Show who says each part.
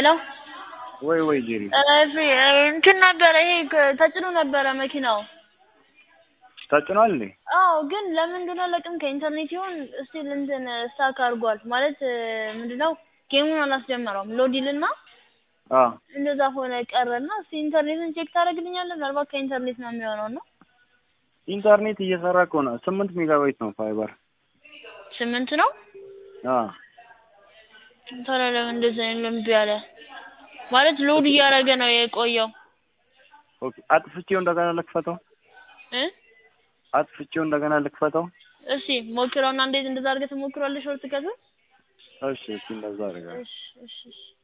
Speaker 1: ሄሎ
Speaker 2: ወይ ወይ ጄሪ
Speaker 1: እሺ እንትን ነበረ ይሄ ከ- ተጭኖ ነበረ መኪናው።
Speaker 2: ተጭኗል እንዴ?
Speaker 1: አዎ ግን ለምን እንደሆነ አላውቅም ከኢንተርኔት ይሁን ስቲል እንትን ስታክ አድርጓል ማለት ምንድነው ጌሙን አላስጀመረውም ሎድ ይልና
Speaker 2: አ
Speaker 1: እንደዛ ሆነ ቀረና እስቲ ኢንተርኔትን ቼክ ታደርግልኛለህ ምናልባት ከኢንተርኔት ነው የሚሆነው ነው
Speaker 2: ኢንተርኔት እየሰራ እኮ ነው። ስምንት ሜጋባይት ነው ፋይበር።
Speaker 1: ስምንት ነው
Speaker 2: አ
Speaker 1: ታዲያ ለምን እንደዛ እምቢ አለ ማለት ሎድ እያደረገ ነው የቆየው
Speaker 2: ኦኬ አጥፍቼው እንደገና ልክፈተው።
Speaker 1: እ
Speaker 2: አጥፍቼው እንደገና ልክፈተው።
Speaker 1: እሺ ሞክረውና እንዴት እንደዛ አድርገህ ትሞክረዋለህ ሾርት ከቱን
Speaker 2: እሺ እሺ እንደዛ አደርጋለሁ።
Speaker 1: እሺ እሺ እሺ